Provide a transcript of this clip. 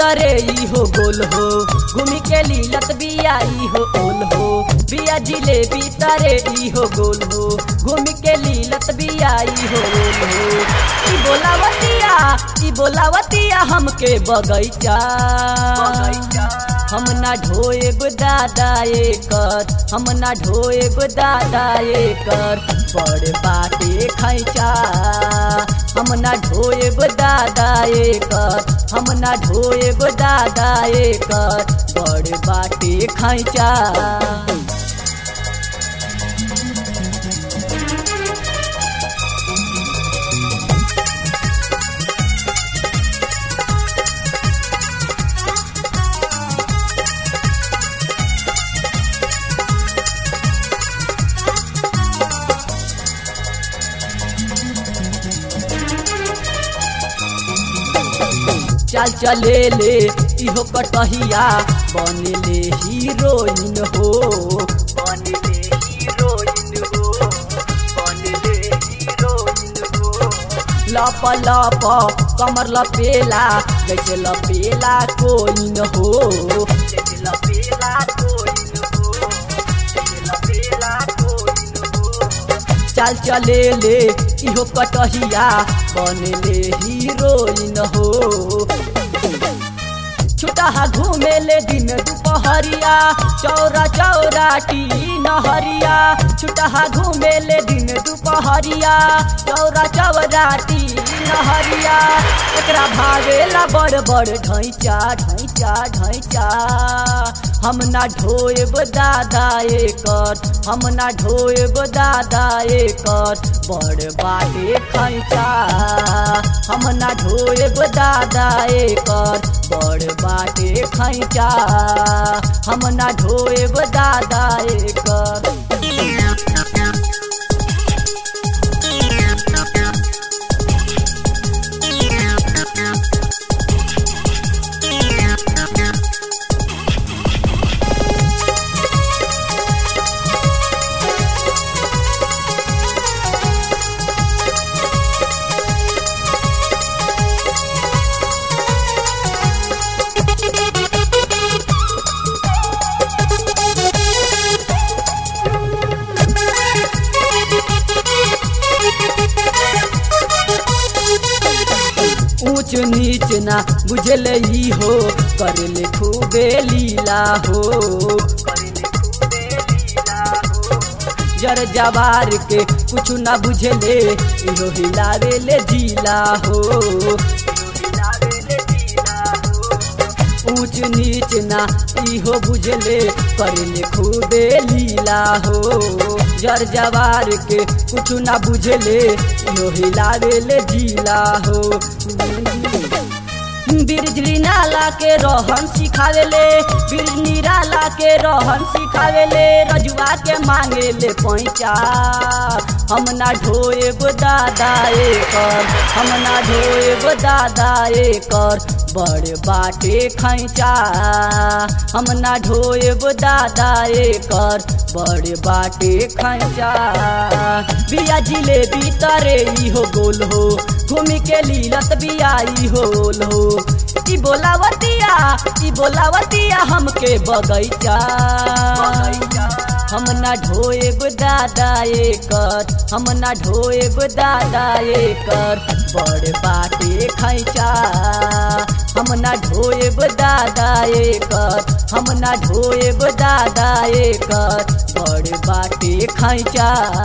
भीतरे ई हो गोल हो घूमी के लीलत बिया ई हो ओल हो बिया जिलेबी तरे ई हो गोल हो घूमी के लीलत बिया ई हो ओल हो ई बोलावतिया ई बोलावतिया हमके बगैचा हम ना ढोएब दादा एकर हम ना ढोएब दादा एकर बड़ बाटे खैचा हम ना ढोएब दादा एकर हम ना ढोएब दादा एकर बड़ बाटे खैचा चल चले ले इहो कटहिया बनले हीरोइन हो बनले हीरोइन हो बनले हीरोइन हो लप लप कमर लपेला जैसे लपेला कोइन हो जैसे लपेला कोइन हो जैसे लपेला कोइन हो चल चले ले इहो कटहिया बनले हीरोइन हो छुटा घूमे ले दिन दुपहरिया चौरा चौराटी नहरिया छुटा घूमे ले दिन दुपहरिया चौरा चौराटी नहरिया एकरा भागेला बड़ बड़ ढैचा ढैचा ढैचा हम ना ढोएब दादा एकर हम ना ढोएब दादा एकर बड़ बाटे खैचा हम ना ढोएब दादा एकर बड़ बाटे खैचा हम ना ढोएब दादा एकर ऊंच नीच ना बुझले ही हो करले खूबे लीला हो जर जवार के कुछ ना बुझले इहो हिलावे ले जिला हो ऊंच नीच ना इहो बुझले करले खूबे लीला हो जर जवार के कुछ ना बुझले इहो हिलावे ले जिला हो बिरजली नाला के रहन सिखावेले बिरजनी नाला के रहन सिखावेले रजुआ के मांगे ले पैचा हम ना ढोएब दादा एकर हम ना ढोएब दादा एकर बड़ बाटे खैचा हम ना ढोएब दादा एकर बड़ बाटे खैचा बिया जिलेबी तरे ई हो गोल हो घूमी के लीलत बिया ई होल हो ई बोलावतिया ई बोलावतिया हमके बगैचा हम ना ढोएब दादा एकर हम ना ढोएब दादा एकर बड़ बाटे खैचा हम ना ढोएब दादा एकर हम ना ढोएब दादा एकर बड़ बाटे खैचा